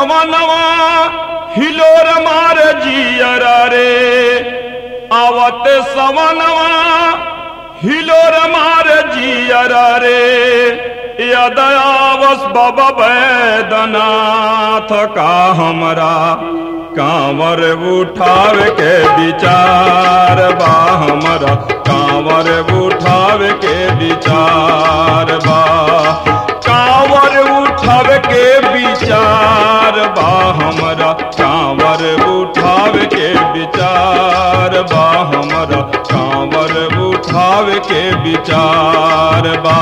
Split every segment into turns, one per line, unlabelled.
सवनवा हिलोर मार जियरा रे आवत सवनवा हिलोर मार जियरा रे यदयावस बाबा बैदनाथ का हमरा कांवर उठाव के विचार बा हमरा कांवर उठाव के विचार बा कांवर उठाव के विचार बा हमरा कांवर उठाव के विचार बा हमरा कांवर उठाव के विचार बा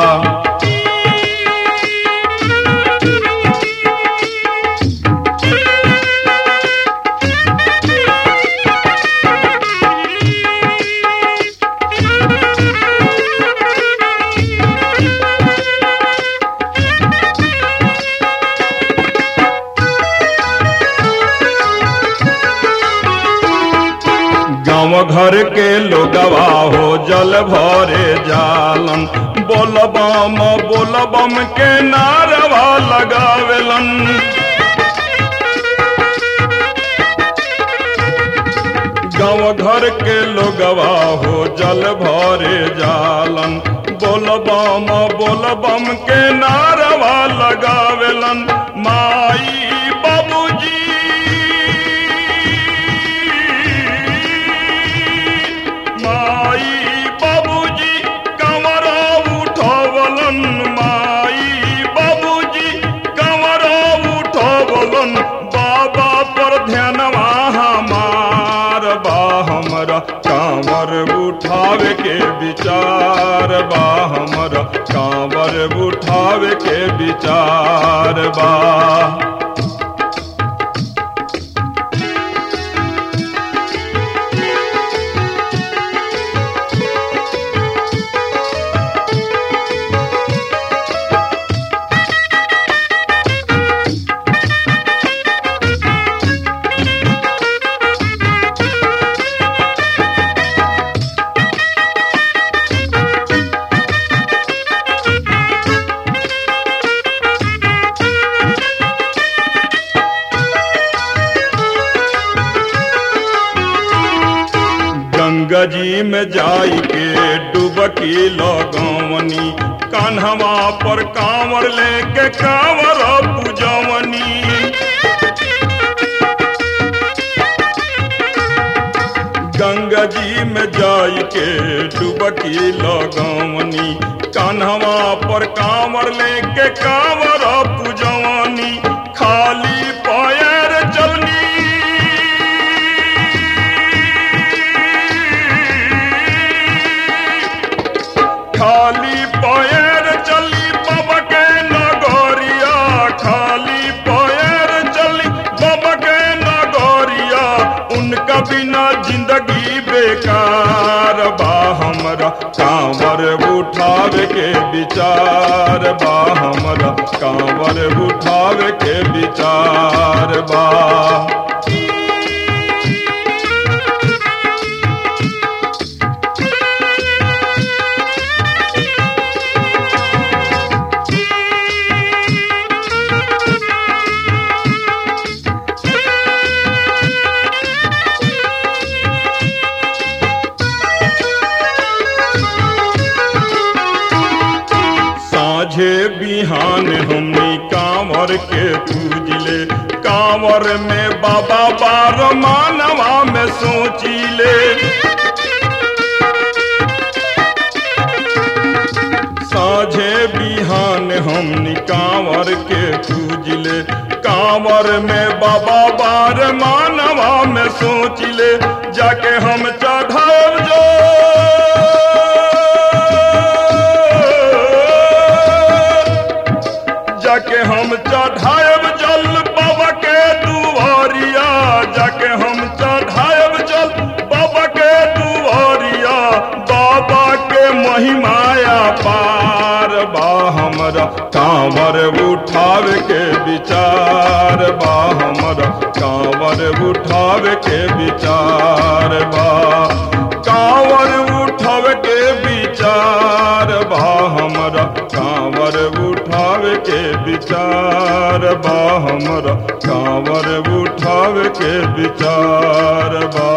गाँव घर के लोगवा हो जल भरे जालन बोलबम बोलबम के नारवा लगावेलन गाँव घर के लोगवा हो जल भरे जालन बोलबम बोलबम के नारवा लगावेलन माई बाबूजी माई बाबूजी कमरा उठवलन माई बाबूजी कमरा उठवलन बाबा पर ध्यानवा हमार बा हमरा कांवर उठावे के विचार बा हमरा कांवर उठावे के विचार बा गंगा जी में जाई के डुबकी लगवनी कान्हवा पर कांवर लेके कांवर पूजवनी गंगा जी में जाई के डुबकी लगवनी कान्हवा पर कांवर लेके कांवर पूजवनी खाली पैर चलनी खाली पैर चली बाबा के नगरिया खाली पैर चली बाबा के नगरिया उनका बिना जिंदगी बेकार बा हमरा कांवर उठावे के विचार बा हमरा कांवर उठावे के विचार बा साझे बिहान हमनी कांवर के पूजले कांवर में बाबा बार मानवा में सोचिले साझे बिहान हमनी कांवर के पूजले कांवर में बाबा बार मानवा में सोचिले जाके हम चढ़ाव जो जाके हम चढ़ाएब जल बाबा के दुआरिया जाके हम चढ़ाएब जल बाबा के दुआरिया बाबा के महिमाया पार बा हमरा कांवर उठावे के विचार बा हमरा कांवर उठावे के विचार बा कांवर उठावे के विचार बा हमरा कांवर उठावे के विचार बा हमरा कांवर उठावे के विचार बा